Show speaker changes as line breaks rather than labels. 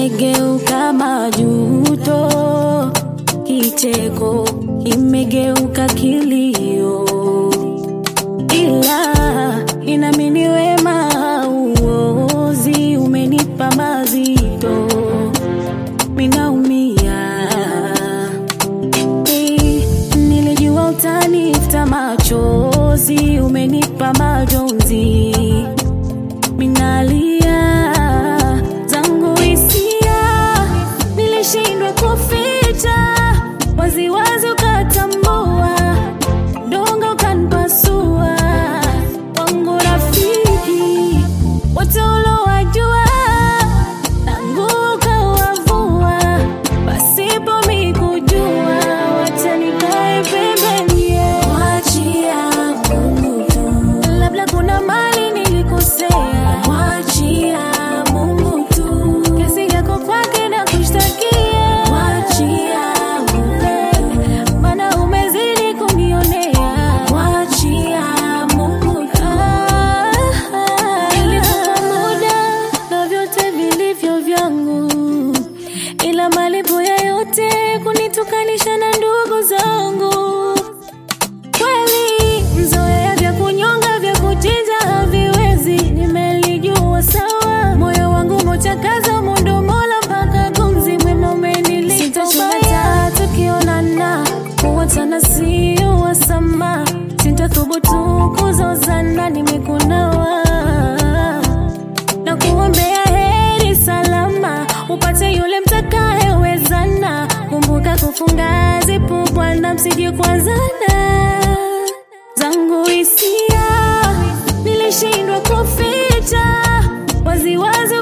imegeuka majuto, kicheko imegeuka kilio, ila inamini wema uozi umenipa mazito, minaumia Hey, nilijua utanifuta machozi, umenipa majonzi, minalia zangu hisia, nilishindwa kuficha, waziwazi ukatambua, dongo ukanipasua, wangu rafiki wote ulowajua, tangu ukawavua, pasipo mikujua, wacha nikae pembeni, wachia Mungu tu, labda kuna mali nilikosea, wachia Mungu tu, kesi yako kwake na kushtakia, wachia Mungu, maana umezidi kunionea, wachia Mungu tu. Nilikupa muda na vyote vilivyo vyangu, ila malipo ya yote kunitukanisha na ndugu zangu. Kweli mzoea vya kunyonga vya kuchinja haviwezi, nimelijua sawa. Moyo wangu mochakaza mundo mola mpaka gumzi mwema umenilipa ubaya. Tukionana kuwatana sio wasama, sintathubutu kuzozana, nimekunawa na kuombea heri salama, upate yule mtakayewezana. Kumbuka kufunga zipu, Bwana, msije kuanzana. Zangu hisia nilishindwa kuficha, waziwazi